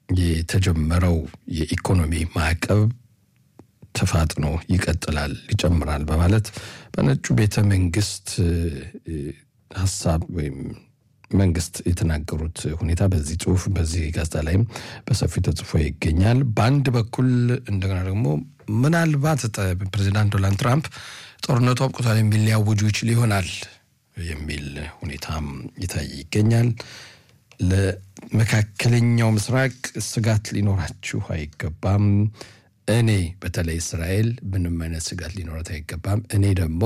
የተጀመረው የኢኮኖሚ ማዕቀብ ተፋጥኖ ይቀጥላል፣ ይጨምራል በማለት በነጩ ቤተ መንግስት ሀሳብ ወይም መንግስት የተናገሩት ሁኔታ በዚህ ጽሁፍ በዚህ ጋዜጣ ላይም በሰፊው ተጽፎ ይገኛል። በአንድ በኩል እንደገና ደግሞ ምናልባት ፕሬዚዳንት ዶናልድ ትራምፕ ጦርነቱ አብቅቷል የሚል ሊያውጁ ይችል ይሆናል የሚል ሁኔታም ይታይ ይገኛል። ለመካከለኛው ምስራቅ ስጋት ሊኖራችሁ አይገባም። እኔ በተለይ እስራኤል ምንም አይነት ስጋት ሊኖረት አይገባም። እኔ ደግሞ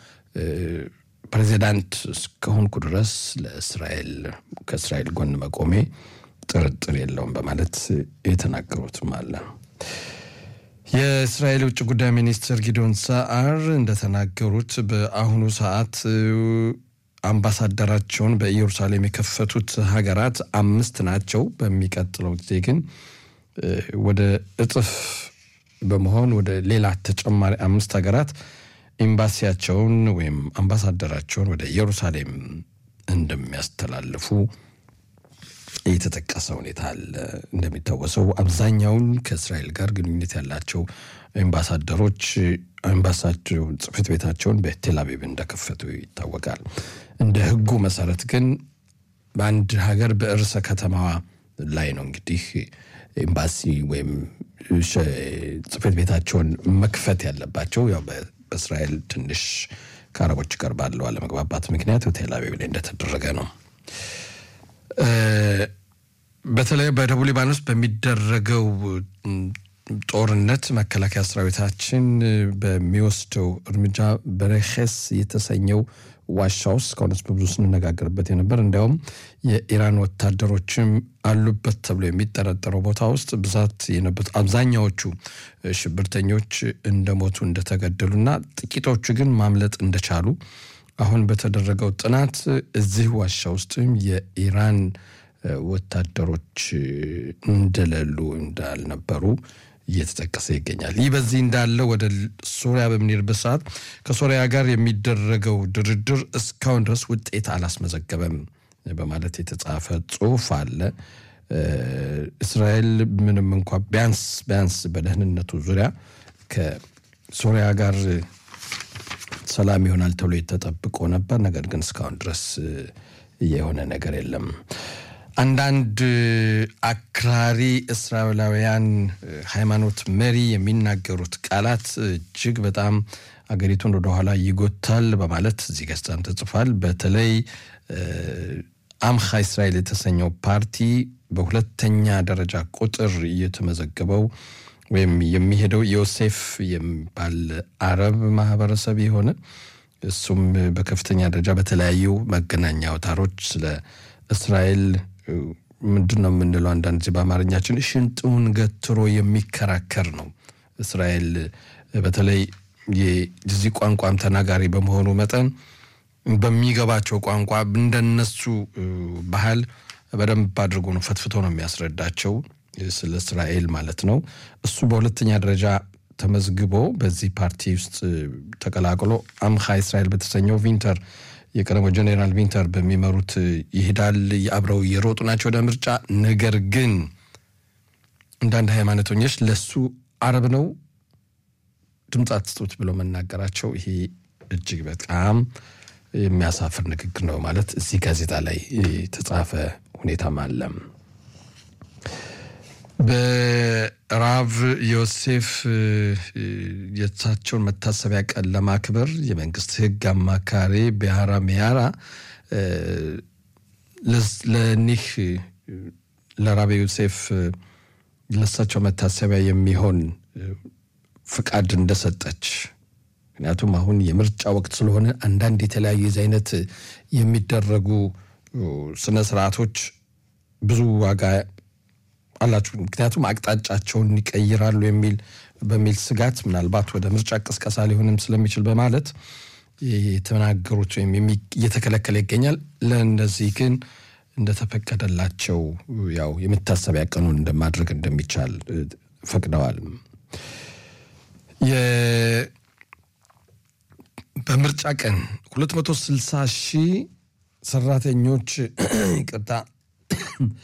ፕሬዚዳንት እስከሆንኩ ድረስ ለእስራኤል ከእስራኤል ጎን መቆሜ ጥርጥር የለውም በማለት የተናገሩትም አለ። የእስራኤል ውጭ ጉዳይ ሚኒስትር ጊዶን ሰዓር እንደተናገሩት በአሁኑ ሰዓት አምባሳደራቸውን በኢየሩሳሌም የከፈቱት ሀገራት አምስት ናቸው። በሚቀጥለው ጊዜ ግን ወደ እጥፍ በመሆን ወደ ሌላ ተጨማሪ አምስት ሀገራት ኤምባሲያቸውን ወይም አምባሳደራቸውን ወደ ኢየሩሳሌም እንደሚያስተላልፉ የተጠቀሰ ሁኔታ አለ። እንደሚታወሰው አብዛኛውን ከእስራኤል ጋር ግንኙነት ያላቸው ኤምባሳደሮች ኤምባሳቸው ጽሕፈት ቤታቸውን በቴል አቪቭ እንደከፈቱ ይታወቃል። እንደ ሕጉ መሰረት ግን በአንድ ሀገር በርዕሰ ከተማዋ ላይ ነው እንግዲህ ኤምባሲ ወይም ጽሕፈት ቤታቸውን መክፈት ያለባቸው ያው በእስራኤል ትንሽ ከአረቦች ጋር ባለው አለመግባባት ምክንያት ቴል አቪቭ ላይ እንደተደረገ ነው። በተለይ በደቡብ ሊባኖስ በሚደረገው ጦርነት መከላከያ ሰራዊታችን በሚወስደው እርምጃ በረኸስ የተሰኘው ዋሻ ውስጥ ከሆነስ በብዙ ስንነጋገርበት የነበር እንዲያውም የኢራን ወታደሮችም አሉበት ተብሎ የሚጠረጠረው ቦታ ውስጥ ብዛት የነበሩት አብዛኛዎቹ ሽብርተኞች እንደሞቱ እንደተገደሉና ጥቂቶቹ ግን ማምለጥ እንደቻሉ አሁን በተደረገው ጥናት እዚህ ዋሻ ውስጥም የኢራን ወታደሮች እንደሌሉ እንዳልነበሩ እየተጠቀሰ ይገኛል። ይህ በዚህ እንዳለ ወደ ሶሪያ በምንሄድበት ሰዓት ከሶሪያ ጋር የሚደረገው ድርድር እስካሁን ድረስ ውጤት አላስመዘገበም በማለት የተጻፈ ጽሑፍ አለ። እስራኤል ምንም እንኳ ቢያንስ ቢያንስ በደህንነቱ ዙሪያ ከሶሪያ ጋር ሰላም ይሆናል ተብሎ የተጠብቆ ነበር። ነገር ግን እስካሁን ድረስ የሆነ ነገር የለም። አንዳንድ አክራሪ እስራኤላውያን ሃይማኖት መሪ የሚናገሩት ቃላት እጅግ በጣም አገሪቱን ወደኋላ ይጎታል በማለት እዚህ ገጽታም ተጽፏል። በተለይ አምሃ እስራኤል የተሰኘው ፓርቲ በሁለተኛ ደረጃ ቁጥር እየተመዘገበው ወይም የሚሄደው ዮሴፍ የሚባል አረብ ማህበረሰብ የሆነ እሱም በከፍተኛ ደረጃ በተለያዩ መገናኛ አውታሮች ስለ እስራኤል ምንድን ነው የምንለው አንዳንድ ጊዜ በአማርኛችን ሽንጡን ገትሮ የሚከራከር ነው። እስራኤል በተለይ የዚህ ቋንቋም ተናጋሪ በመሆኑ መጠን በሚገባቸው ቋንቋ እንደነሱ ባህል በደንብ አድርጎ ነው ፈትፍቶ ነው የሚያስረዳቸው ስለ እስራኤል ማለት ነው። እሱ በሁለተኛ ደረጃ ተመዝግቦ በዚህ ፓርቲ ውስጥ ተቀላቅሎ አምሃ እስራኤል በተሰኘው ቪንተር የቀድሞ ጀኔራል ቪንተር በሚመሩት ይሄዳል። አብረው እየሮጡ ናቸው ወደ ምርጫ። ነገር ግን አንዳንድ ሃይማኖተኞች ለሱ አረብ ነው ድምፅ አትስጡት ብለው መናገራቸው ይሄ እጅግ በጣም የሚያሳፍር ንግግር ነው ማለት እዚህ ጋዜጣ ላይ የተጻፈ ሁኔታም አለም። በራቭ ዮሴፍ የእሳቸውን መታሰቢያ ቀን ለማክበር የመንግስት ሕግ አማካሪ ቢያራ ሚያራ ለኒህ ለራብ ዮሴፍ ለእሳቸው መታሰቢያ የሚሆን ፍቃድ እንደሰጠች ምክንያቱም አሁን የምርጫ ወቅት ስለሆነ አንዳንድ የተለያዩ የዚህ አይነት የሚደረጉ ስነ ስርዓቶች ብዙ ዋጋ አላችሁ። ምክንያቱም አቅጣጫቸውን ይቀይራሉ የሚል በሚል ስጋት ምናልባት ወደ ምርጫ ቅስቀሳ ሊሆንም ስለሚችል በማለት የተናገሩት ወይም እየተከለከለ ይገኛል። ለእነዚህ ግን እንደተፈቀደላቸው ያው የመታሰቢያ ቀኑን እንደማድረግ እንደሚቻል ፈቅደዋል። በምርጫ ቀን 260 ሺህ ሰራተኞች ይቅርታ